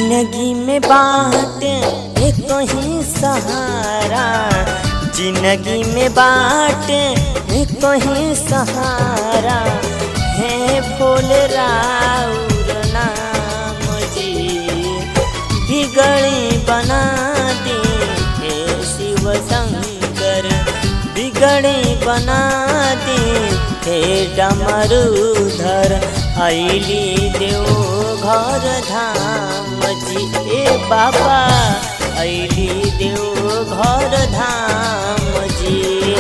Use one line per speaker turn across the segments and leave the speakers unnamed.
जिंदगी में बाट एक ही सहारा जिंदगी में बाट एक ही सहारा है भोले राउर नाम जी बिगड़ी बना दे हे शिव शंकर बिगड़ी बना दे हे डमरूधर ऐली देव घर धाम जी ए बाबा ऐली देव घर धाम जी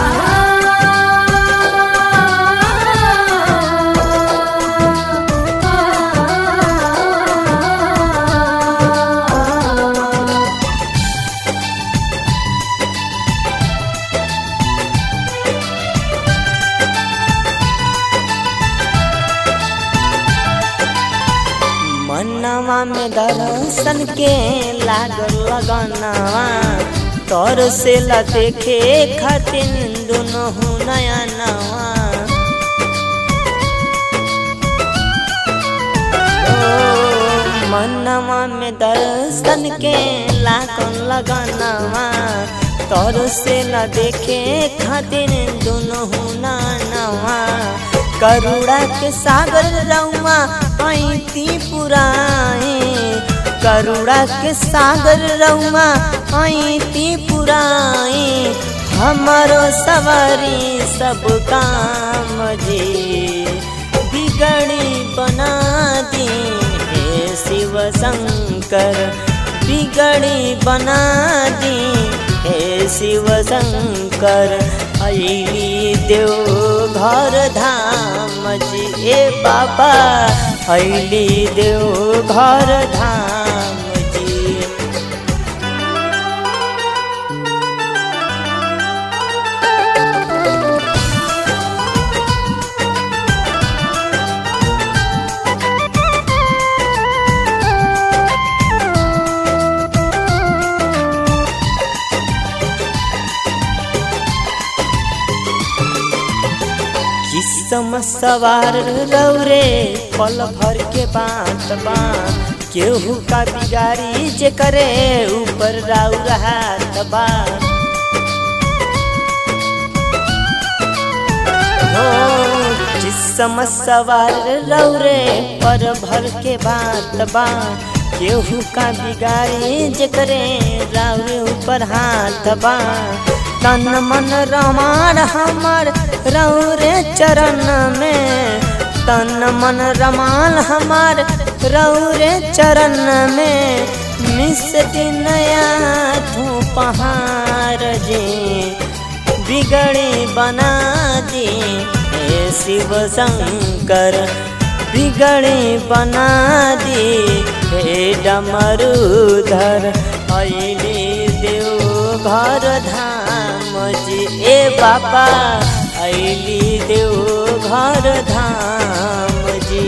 मनवा में दर्शन के लागल लगनवा तोर से ला देखे खातिन दोनों नया नवा मनवा में दर्शन के लागल लगनवा तोर से ला देखे खातिन दोनों नवा करुणा के सागर रउआ ऐती पुराए करुणा के सागर रउआ ऐती पुराए हमारो सवारी सब काम जी बिगड़ी बना दी हे शिव शंकर बिगड़ी बना दी हे शिव शंकर ऐली देव घर धाम जी ए बाबा ऐली देव घर धाम जी किस्म सवार रौरे पल भर के बात बा केहू का बिगाड़ी जे करे ऊपर राउर हाथ बा हो किस्म सवार रौरे पर भर के बात बा केहू का बिगाड़ी जे करे राउर ऊपर हाथ बा तन मन रमार हमर रौरे चरण में तन मन रमाल हमार रौरे चरण में मिस नया तू पहाड़ जे बिगड़ी बना दे हे शिव शंकर बिगड़ी बना दे हे डमरूधर ऐली देव घर धाम जी ए बाबा ऐली देव घर धाम जी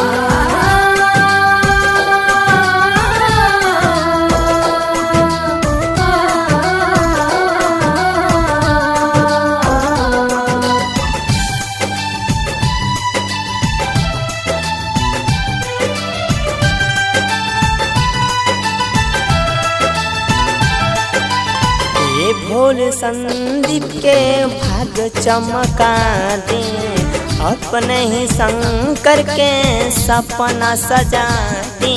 ये भोल संदीप के भाग चमका दे अपने ही शंकर के सपना सजा दे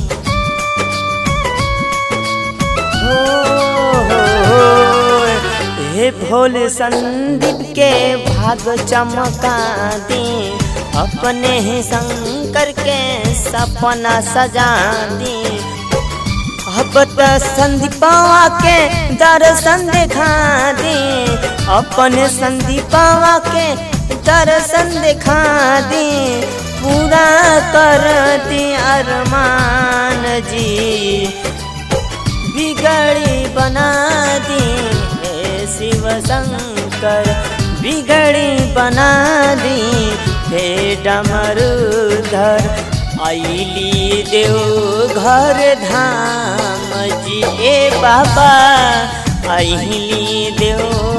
हो, हो, हो, हे भोल संदीप के भाग चमका दे अपने ही शंकर के सपना सजा दे अब त संदीपावा के दर्शन देखा दे अपने संदीपावा के दर्शन देखा दे पूरा कर दे अरमान जी बिगड़ी बना दे हे शिव शंकर बिगड़ी बना दे हे डमरूधर ऐली देव घर धाम जी ए बाबा ऐली देव